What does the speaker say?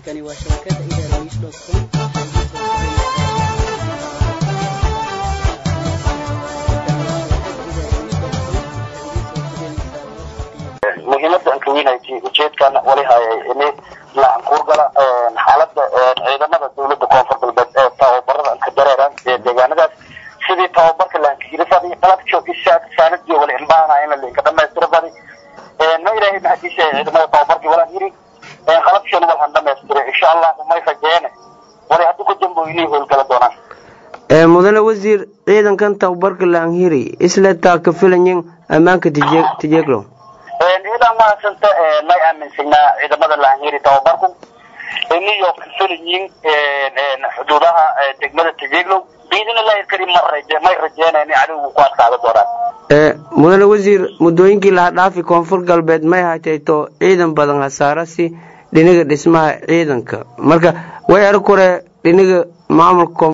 halkani waa shabakada idaarawish dot com muhiimada aan ka weynaytay ujeedkan wali hayay ini lacan kuurgala xaalada ciidamada dowlada koonfur galbeed ee tababarada aan ka dareeraan ee deegaanadaas sidii tababarka lahankahiri fadi qalabjo saanadii wali imbaana in lalinka dhamaystiro fadi ma ilaahay mahadiisa ciidamada tababarkii walaan yiri qalabshan walhan dhamaystiro insha allah umay rajeene wali haddii ku damboynay howlgala doonaan mudane wasiir ciidankan tababarka laanhiri isla taa ka filayin ammaanka tijeeglow ciidan mahadsanta may aaminsanaa ciidamada laanhiri tababarku iniyo ka filayiin xuduudaha degmada tijeeglow biidin illaahi karim may rajeenayn cadowgu ku adkaada doonaan mudane wasiir muddooyinkii laha dhaafi koonfur galbeed may hatayto ciidan badan hasaarasi dhinaga dhismaha ciidanka marka way arag hore dhinaga maamulka